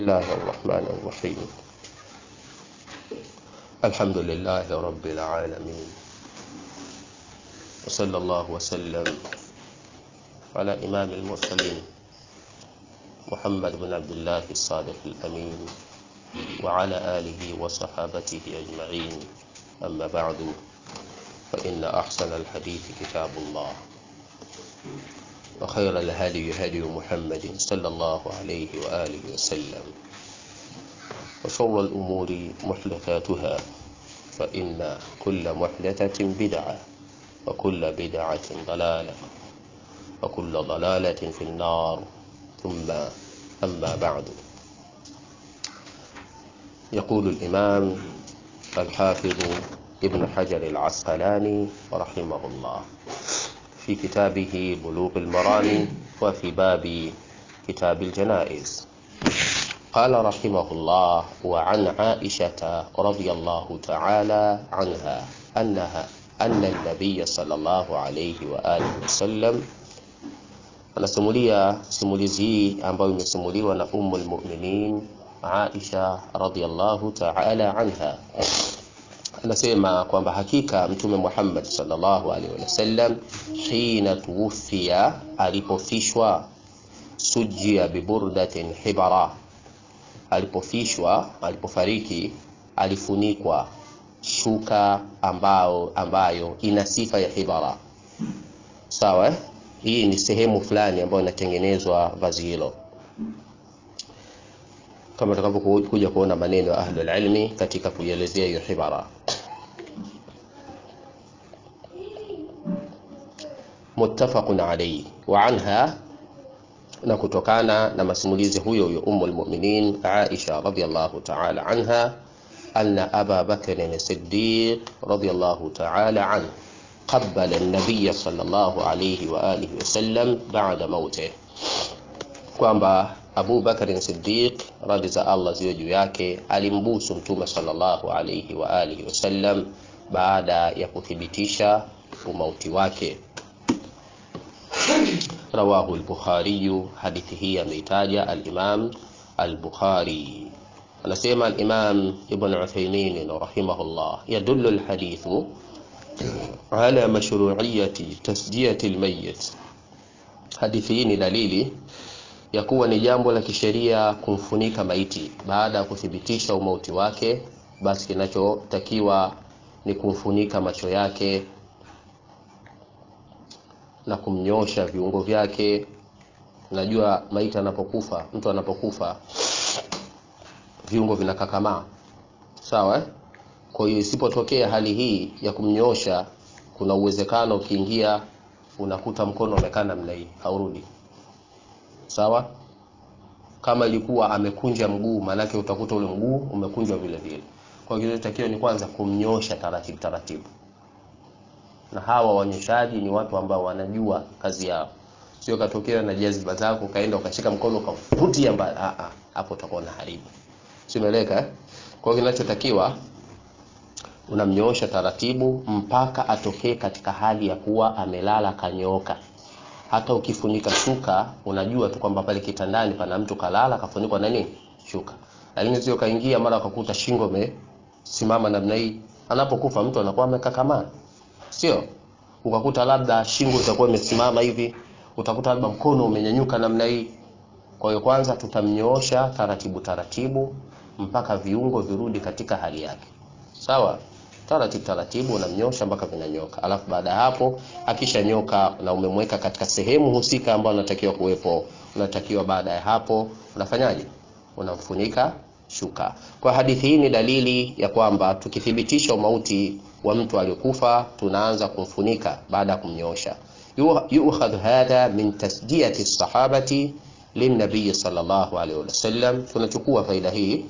الله الرحمن الرحيم الحمد لله رب العالمين وصلى الله وسلم على إمام المرسلين محمد بن عبد الله الصادق الأمين وعلى آله وصحابته أجمعين أما بعد فإن أحسن الحديث كتاب الله وخير الهدي هدي محمد صلى الله عليه وآله وسلم وشر الأمور محدثاتها فإن كل محدثة بدعة وكل بدعة ضلالة وكل ضلالة في النار ثم أما بعد يقول الإمام الحافظ ابن حجر العسقلاني رحمه الله في كتابه بلوغ المرام وفي باب كتاب الجنائز قال رحمه الله وعن عائشة رضي الله تعالى عنها أنها أن النبي صلى الله عليه وآله وسلم anasimulia simulizi hii ambayo imesimuliwa na Ummul Mu'minin Aisha radhiyallahu ta'ala anha anasema kwamba hakika mtume Muhammad sallallahu alaihi wasallam hina tuwfiya alipofishwa sujia biburdatin hibara alipofishwa alipofariki alifunikwa shuka ambao ambayo ina sifa ya hibara sawa eh? hii ni sehemu fulani ambayo inatengenezwa vazi hilo kama tutakavyokuja kuona maneno ya ahlul ilmi katika kuielezea hiyo hibara muttafaqun alayhi wa anha na kutokana na masimulizi huyo huyo ummul mu'minin Aisha radhiyallahu ta'ala anha anna Aba Bakr as-Siddiq radhiyallahu ta'ala anhu قبل النبي صلى الله عليه وآله وسلم بعد موته kwamba Abu Bakar Siddiq radhi za Allah ziwe juu yake alimbusu mtume sallallahu alayhi wa alihi wasallam baada ya kuthibitisha umauti wake rawahu al-Bukhari hadithi hii ameitaja al-Imam al-Bukhari anasema al-Imam Ibn Uthaymeen rahimahullah yadullu al-hadithu ala mashru'iyyati tasjiyati al-mayyit hadithi hii ni dalili ya kuwa ni jambo la kisheria kumfunika maiti baada ya kuthibitisha umauti wake basi kinachotakiwa ni kumfunika macho yake na kumnyosha viungo vyake najua maiti anapokufa mtu anapokufa viungo vinakakamaa sawa eh? kwa hiyo isipotokea hali hii ya kumnyosha kuna uwezekano ukiingia unakuta mkono umekaa namna hii haurudi sawa kama ilikuwa amekunja mguu maanake utakuta ule mguu umekunjwa vile vile kwa hiyo kinachotakiwa ni kwanza kumnyosha taratibu taratibu na hawa wanyoshaji ni watu ambao wanajua kazi yao sio katokea na jaziba zako kaenda ukashika mkono ukavutia mbali a a hapo utakuwa na haribu simeleka eh? kwa hiyo kinachotakiwa unamnyoosha taratibu mpaka atokee katika hali ya kuwa amelala kanyooka hata ukifunika shuka unajua tu kwamba pale kitandani pana mtu kalala kafunikwa na nini shuka lakini sio kaingia mara akakuta shingo imesimama namna hii anapokufa mtu anakuwa amekakamaa sio ukakuta labda shingo itakuwa imesimama hivi utakuta labda mkono umenyanyuka namna hii kwa hiyo kwanza tutamnyoosha taratibu taratibu mpaka viungo virudi katika hali yake sawa taratibu taratibu unamnyosha mpaka vinanyoka alafu baada ya hapo akisha nyoka na umemweka katika sehemu husika ambayo unatakiwa kuwepo unatakiwa baada ya hapo unafanyaje unamfunika shuka kwa hadithi hii ni dalili ya kwamba tukithibitisha umauti wa mtu aliyokufa tunaanza kumfunika baada ya kumnyosha yu'khadhu hadha min tasjiyati sahabati linnabiy sallallahu alaihi wasallam tunachukua faida hii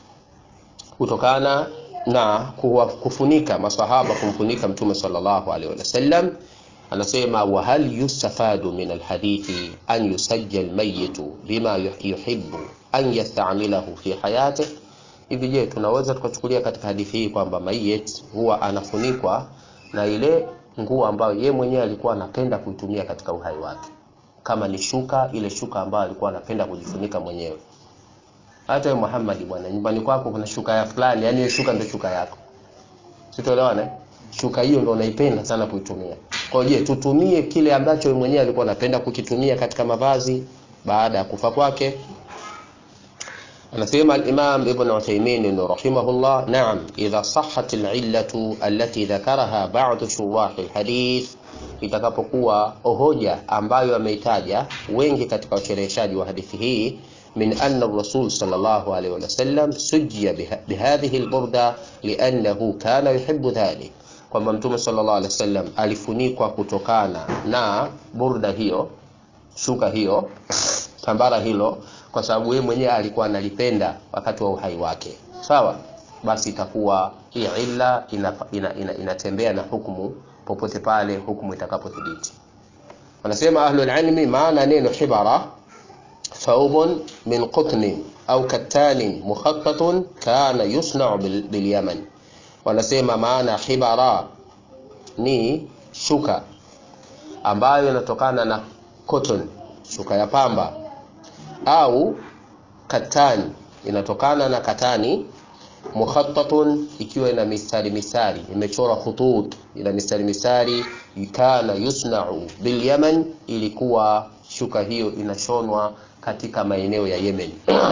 kutokana na kufunika masahaba kumfunika mtume sallallahu alaihi wasallam anasema wa hal yustafadu min alhadithi an yusajja almayitu bima yuhibbu an yastamilahu fi hayatihi hivi je tunaweza tukachukulia katika hadithi hii kwamba mayit huwa anafunikwa na ile nguo ambayo ye mwenyewe alikuwa anapenda kuitumia katika uhai wake kama ni shuka ile shuka ambayo alikuwa anapenda kujifunika mwenyewe hata wewe Muhammad bwana nyumbani kwako kuna shuka ya fulani yani hiyo shuka ndio shuka yako sitoelewana eh? shuka hiyo ndio unaipenda sana kuitumia kwa hiyo je tutumie kile ambacho wewe mwenyewe alikuwa anapenda kukitumia katika mavazi baada ya kufa kwake anasema al-Imam Ibn Uthaymeen rahimahullah na'am idha sahhat al-illatu allati dhakaraha ba'd shurah al-hadith itakapokuwa hoja ambayo ameitaja wengi katika wacheleweshaji wa hadithi hii من أن الرسول صلى الله عليه وسلم سجي بهذه البردة لأنه كان يحب ذلك kwamba mtume sallallahu alaihi wasallam alifunikwa kutokana na burda hiyo shuka hiyo tambara hilo kwa sababu yeye mwenyewe alikuwa analipenda wakati wa uhai wake sawa basi itakuwa hii illa inatembea ina, ina, ina na hukumu popote pale hukumu itakapothibiti wanasema ahlul ilmi maana neno hibara ثوب من قطن أو كتان مخطط كان يصنع باليمن wanasema maana hibara ni shuka ambayo inatokana na cotton shuka ya pamba au katani inatokana na katani mukhattatun ikiwa ina mistari mistari imechora khutut ina mistari mistari kana yusna'u bil yaman ilikuwa shuka hiyo inashonwa katika maeneo ya Yemen.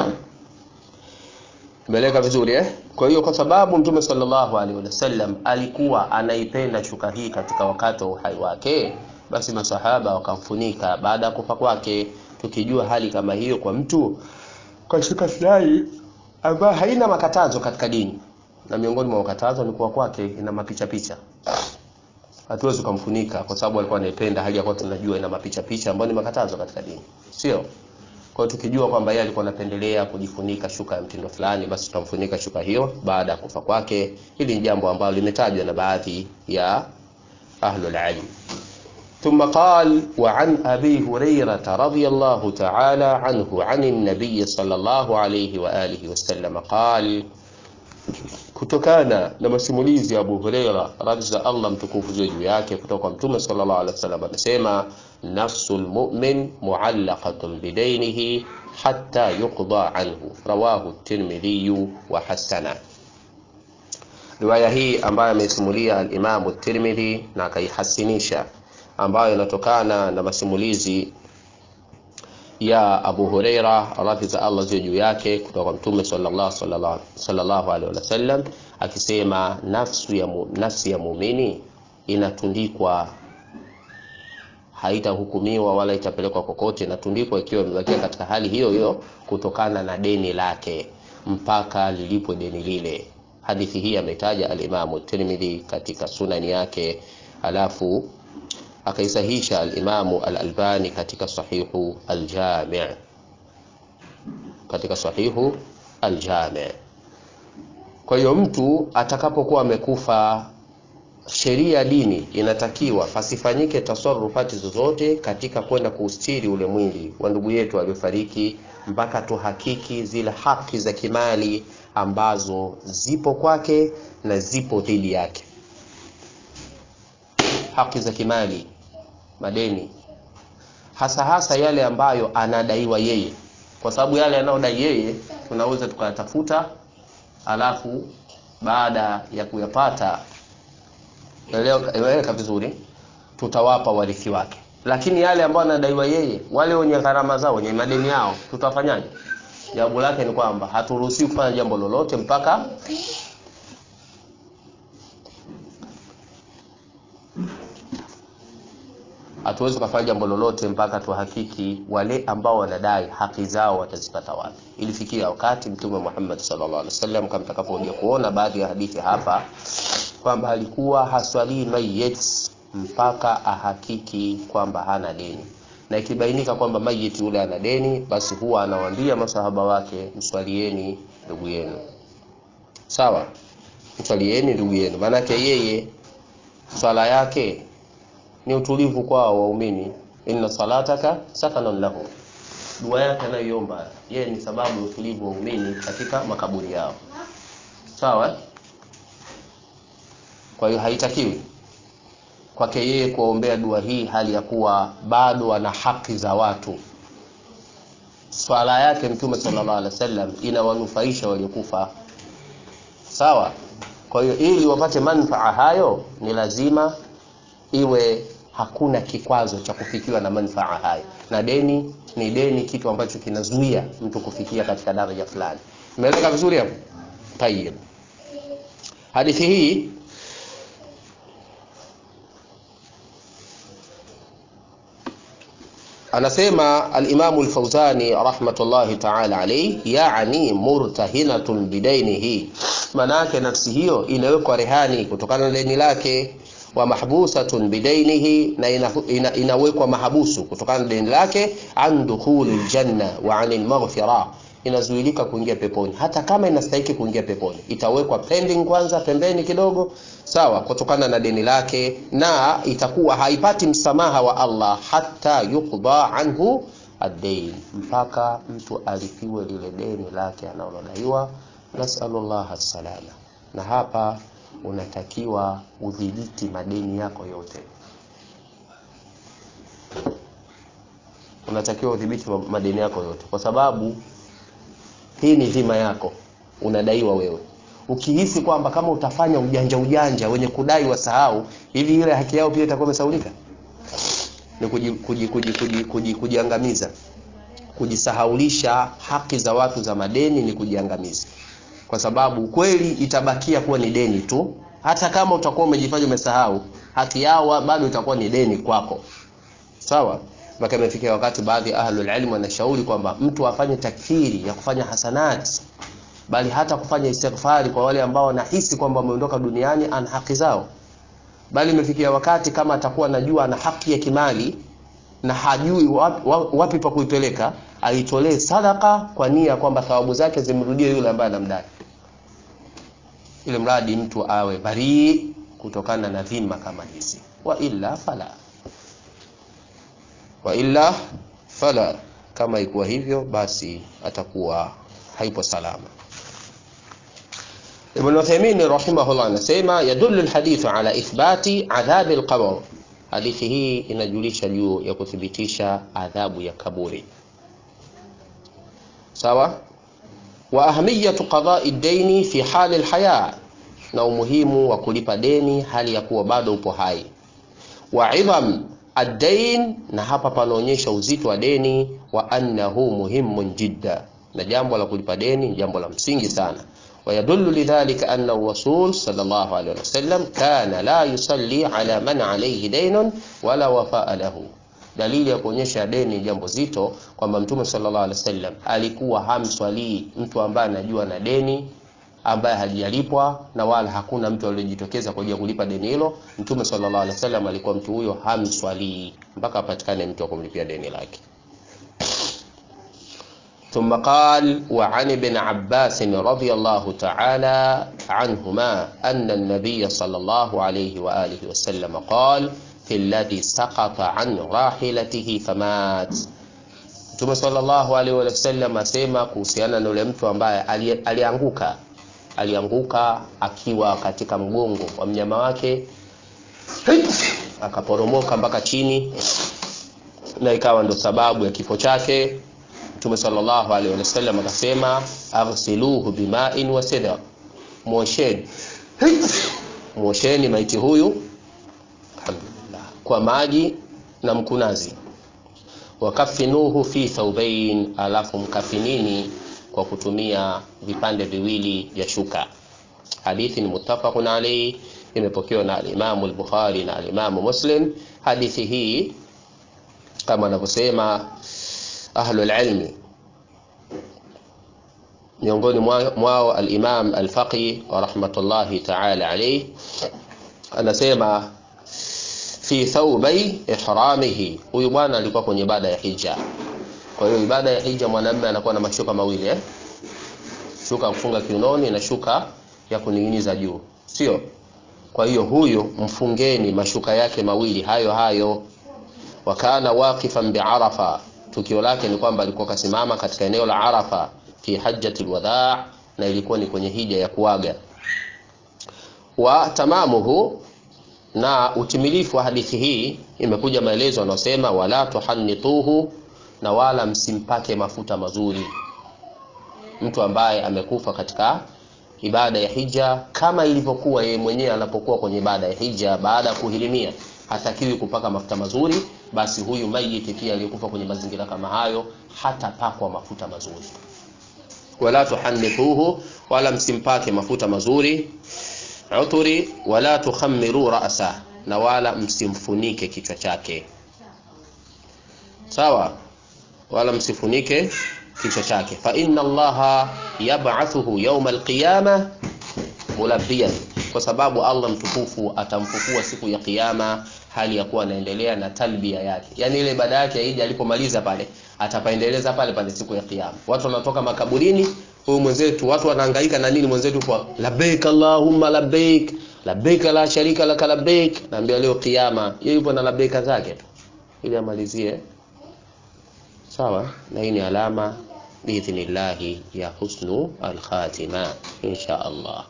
Tumeeleka vizuri eh? Kwa hiyo kwa sababu Mtume sallallahu alaihi wasallam alikuwa anaipenda shuka hii katika wakati wa uhai wake, basi masahaba wakamfunika baada ya kufa kwake, tukijua hali kama hiyo kwa mtu kwa shuka fulani ambayo haina makatazo katika dini, na miongoni mwa makatazo ni kuwa kwake ina mapicha picha hatuwezi kumfunika kwa sababu alikuwa anaipenda hali ya kuwa tunajua ina mapicha picha ambayo ni makatazo katika dini sio kwa hiyo tukijua kwamba yeye alikuwa anapendelea kujifunika shuka ya mtindo fulani basi tutamfunika shuka hiyo baada ya kufa kwake hili ni jambo ambalo limetajwa na baadhi ya ahlul ilm ثم قال وعن أبي هريرة رضي الله تعالى عنه عن النبي صلى الله عليه وآله وسلم قال kutokana na masimulizi ya Abu Huraira radhi za Allah mtukufu ziwe juu yake kutoka kwa Mtume sallallahu alaihi wasallam amesema nafsul mu'min mu'allaqatun bidainihi hatta yuqda anhu rawahu at-Tirmidhi wa hasana riwaya hii ambayo amesimulia al-Imam at-Tirmidhi na akaihasinisha ambayo inatokana na masimulizi ya Abu Huraira radhi za Allah ziwe juu yake kutoka kwa Mtume sallallahu sallallahu sallallahu alaihi wasallam akisema nafsu ya mu, nafsi ya muumini inatundikwa haitahukumiwa wala itapelekwa kokote, inatundikwa ikiwa imebakia katika hali hiyo hiyo kutokana na deni lake mpaka lilipwe deni lile. Hadithi hii ametaja al-Imamu Tirmidhi katika sunani yake, alafu akaisahisha al-Imamu al-Albani katika sahihu al-Jami' katika sahihu al-Jami' kwa hiyo mtu atakapokuwa amekufa sheria ya dini inatakiwa pasifanyike tasarufati zozote katika kwenda kuustiri ule mwili wa ndugu yetu aliyofariki mpaka tuhakiki zile haki za kimali ambazo zipo kwake na zipo dhidi yake haki za kimali madeni hasa hasa yale ambayo anadaiwa yeye kwa sababu yale anayodai yeye tunaweza tukayatafuta alafu baada ya kuyapata eleweka vizuri tutawapa warithi wake lakini yale ambayo anadaiwa yeye wale wenye gharama zao wenye madeni yao tutafanyaje jawabu lake ni kwamba haturuhusiwi kufanya jambo lolote mpaka hatuwezi kufanya jambo lolote mpaka tuhakiki wale ambao wanadai haki zao watazipata wapi. Ilifikia wakati Mtume Muhammad sallallahu alaihi wasallam kama tutakapokuja kuona baadhi ya hadithi hapa kwamba alikuwa haswalii mayit mpaka ahakiki kwamba hana deni, na ikibainika kwamba mayit yule ana deni, basi huwa anawaambia masahaba wake, mswalieni ndugu yenu. Sawa, mswalieni ndugu yenu, maanake yeye swala yake ni utulivu kwao waumini inna salataka sakanun lahu dua yake anayoiomba yeye ni sababu ya utulivu wa waumini katika makaburi yao sawa kwa hiyo haitakiwi kwake yeye kuwaombea dua hii hali ya kuwa bado ana haki za watu swala yake mtume sallallahu alaihi wasallam inawanufaisha waliokufa sawa kwa hiyo ili wapate manfaa hayo ni lazima iwe hakuna kikwazo cha kufikiwa na manfaa hayo na deni ni deni kitu ambacho kinazuia mtu kufikia katika daraja fulani umeeleka vizuri hapo tayeb hadithi hii anasema alimamu lfauzani rahmatullahi taala alaihi yani murtahinatun bidainihi maanaake nafsi hiyo inawekwa rehani kutokana na deni lake wa mahbusatun bidainihi na ina, ina, inawekwa mahabusu kutokana na deni lake an dukhuli ljanna wa ani lmaghfira inazuilika kuingia peponi hata kama inastahiki kuingia peponi itawekwa pending kwanza pembeni kidogo sawa kutokana na deni lake na itakuwa haipati msamaha wa allah hata yuqda anhu addain mpaka mtu alipiwe lile deni lake analodaiwa nasalullah salama na hapa unatakiwa udhibiti madeni yako yote unatakiwa udhibiti madeni yako yote kwa sababu hii ni dhima yako unadaiwa wewe ukihisi kwamba kama utafanya ujanja ujanja wenye kudai wasahau hivi ile haki yao pia itakuwa imesaulika ni kujiangamiza kuji, kuji, kuji, kuji, kuji kujisahaulisha haki za watu za madeni ni kujiangamiza kwa sababu kweli itabakia kuwa ni deni tu hata kama utakuwa umejifanya umesahau haki yao bado itakuwa ni deni kwako sawa mpaka imefikia wakati baadhi ya ahlul ilm wanashauri kwamba mtu afanye takfiri ya kufanya hasanat bali hata kufanya istighfari kwa wale ambao wanahisi kwamba wameondoka duniani ana haki zao bali imefikia wakati kama atakuwa anajua ana haki ya kimali na hajui wapi, wapi pa kuipeleka aitolee sadaka kwa nia kwamba thawabu zake zimrudie yule ambaye anamdai ili mradi mtu awe barii kutokana na dhima kama hizi wa illa fala wa illa fala kama ikuwa hivyo basi atakuwa haipo salama Ibn Uthaymeen rahimahullah anasema yadullu alhadithu ala ithbati adhabi alqabr hadithi hii inajulisha juu ya kuthibitisha adhabu ya kaburi sawa wa ahamiyatu qada'i ad-daini fi hali al-haya na umuhimu wa kulipa deni hali ya kuwa bado upo hai wa idham ad-dain na hapa panaonyesha uzito wa deni wa annahu muhimun jidda na jambo la kulipa deni jambo la msingi sana ويدل لذلك أن الرسول صلى الله عليه وسلم كان لا يصلي على من عليه دين ولا وفاء له dalili ya kuonyesha deni jambo zito kwamba mtume sallallahu alaihi wasallam alikuwa hamswalii mtu ambaye anajua na deni ambaye hajalipwa na wala hakuna mtu aliyejitokeza kwa ajili ya kulipa deni hilo mtume sallallahu alaihi wasallam alikuwa mtu huyo hamswalii mpaka apatikane mtu wa kumlipia deni lake ثم قال وعن ابن عباس رضي الله تعالى عنهما أن النبي صلى الله عليه وآله وسلم قال في الذي سقط عن راحلته فمات Mtume sallallahu alaihi wasallam asema kuhusiana na yule mtu ambaye alianguka alianguka akiwa katika mgongo wa mnyama wake akaporomoka mpaka chini na ikawa ndo sababu ya kifo chake Mtume sallallahu alaihi wasallam akasema aghsiluhu bima'in wa sidr, mwosheni mwosheni maiti huyu alhamdulillah kwa maji na mkunazi, wakafinuhu fi thawbain, alafu mkafinini kwa kutumia vipande viwili vya shuka. Hadithi ni muttafaqun alayhi, imepokewa na al-Imam al-Bukhari na al-Imam Muslim. Hadithi hii kama anavyosema ahlul ilmi miongoni mwao al-Imam al-Faqih wa rahmatullahi ta'ala alayhi anasema fi thawbai ihramihi, huyu bwana alikuwa kwenye ibada ya hija. Kwa hiyo ibada ya hija mwanamume anakuwa na mashuka mawili eh? Shuka ya kufunga kiunoni na shuka ya kuning'iniza juu, sio? Kwa hiyo huyu mfungeni mashuka yake mawili hayo hayo. Wakana waqifan bi'arafa tukio lake ni kwamba alikuwa kasimama katika eneo la Arafa fi hajjatul wadaa, na ilikuwa ni kwenye hija ya kuaga. Wa tamamuhu, na utimilifu wa hadithi hii imekuja maelezo yanayosema wala tuhannituhu na wala msimpake mafuta mazuri mtu ambaye amekufa katika ibada ya hija kama ilivyokuwa yeye mwenyewe anapokuwa kwenye ibada ya hija baada ya kuhirimia hatakiwi kupaka mafuta mazuri basi huyu mayiti pia aliyekufa kwenye mazingira kama hayo hatapakwa mafuta mazuri wala tuhannithuhu wala msimpake mafuta mazuri uturi wala tukhamiru ra'sa na wala msimfunike kichwa chake sawa wala msifunike kichwa chake fa inna allaha yab'athuhu yawma alqiyama mulabbiyan kwa sababu Allah mtukufu atamfufua siku ya kiyama hali ya kuwa anaendelea na talbia yake yani ile ibada yake ya Eid alipomaliza pale atapaendeleza pale pale siku ya kiyama watu wanatoka makaburini huyu mwenzetu watu wanahangaika na nini mwenzetu kwa labbaik allahumma labbaik labbaik la sharika lak labbaik naambia leo kiyama yeye yupo na labbaika zake tu ili amalizie sawa na hii ni alama biidhnillahi ya husnu alkhatima insha Allah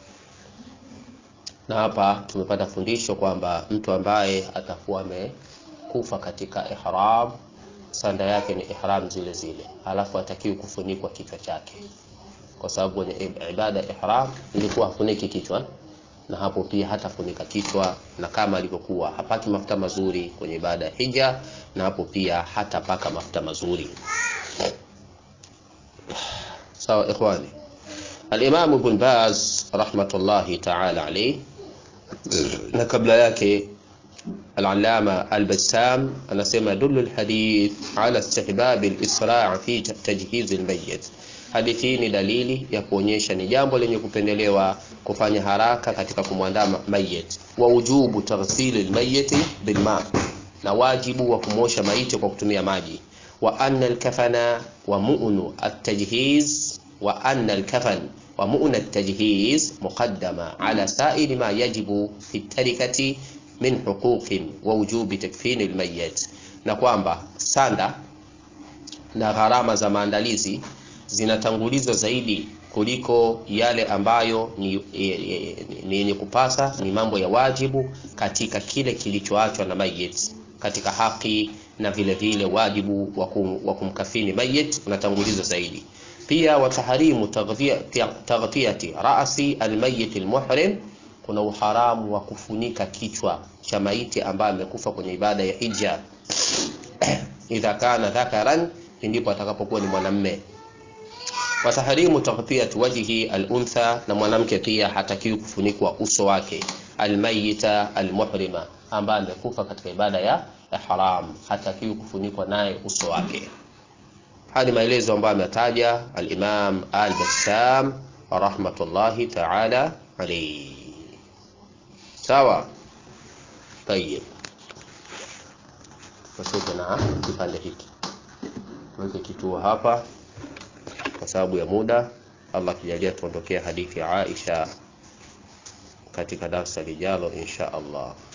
na hapa tumepata fundisho kwamba mtu ambaye atakuwa amekufa katika ihram sanda yake ni ihram zile zile alafu atakiwi kufunikwa kichwa chake kwa sababu kwenye ibada ya ihram ilikuwa hafuniki kichwa na hapo pia hatafunika kichwa na kama alivyokuwa hapaki mafuta mazuri kwenye ibada ya hija na hapo pia hatapaka mafuta mazuri sawa ikhwani al-Imam Ibn Baz rahmatullahi ta'ala alayhi na kabla yake al-Allama al-Bassam anasema yadullu al-hadith ala istihbab al-isra' fi tajhiz al-mayyit hadithi hii ni dalili ya kuonyesha ni jambo lenye kupendelewa kufanya haraka katika kumwandaa mayit wa ujubu taghsil al-mayyit bilma na wajibu wa kumosha maiti kwa kutumia maji wa anna al-kafana wa mu'nu at-tajhiz wa anna al-kafan wa mu'na at-tajhiz muqaddama ala sa'ir ma yajibu fi tarikati min huquqin wa wujubi takfin al-mayyit na kwamba sanda na gharama za maandalizi zinatangulizwa zaidi kuliko yale ambayo ni yenye kupasa ni mambo ya wajibu katika kile kilichoachwa na mayit katika haki na vile vile wajibu wa kumkafini mayit unatangulizwa zaidi pia wataharimu taghtiyati ra'si almayit almuhrim kuna uharamu wa kufunika kichwa cha maiti ambaye amekufa kwenye ibada ya hija idha kana dhakaran ndipo atakapokuwa ni mwanamme wataharimu taghtiyat wajhi al-untha na mwanamke pia hatakiwi kufunikwa uso wake almayita almuhrima ambaye amekufa katika ibada ya ihram hatakiwi kufunikwa naye uso wake hadi maelezo ambayo ametaja al-Imam al-Bassam rahmatullahi ta'ala alayhi sawa tayeb tutoke na kipande hiki tuweke kituo hapa kwa sababu ya muda Allah kijalia tuondokea hadithi ya Aisha katika darasa lijalo insha Allah